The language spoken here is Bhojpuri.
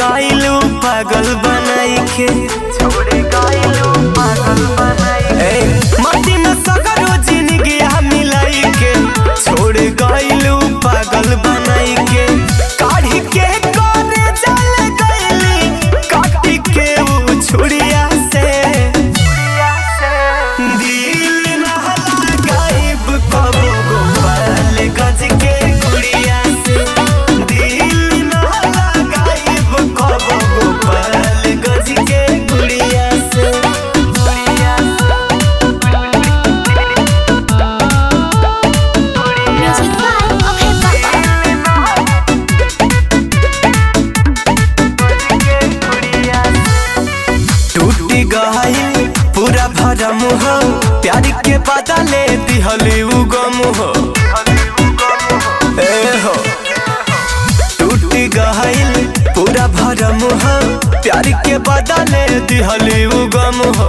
गइलू पागल बनाई के छोड़ गइलू पागल बनाई ए माटी में सगरो जिंदगी मिलाई के छोड़ गइलू पागल बनाई के काढ़ी के करे चल गइली काटी के ऊ छुड़िया से दिल नहला गायब कबो गोपाल गज के गुड़िया से दिल नहला गायब कबो गोपाल गज के गुड़िया से गुड़िया Music vibe of hip hop. टूटी गई पूरा भरम हो प्यार के बदले दिहली उगम हो ए हो टूटी गई पूरा भरम हो प्यार के बदले दिहली उगम हो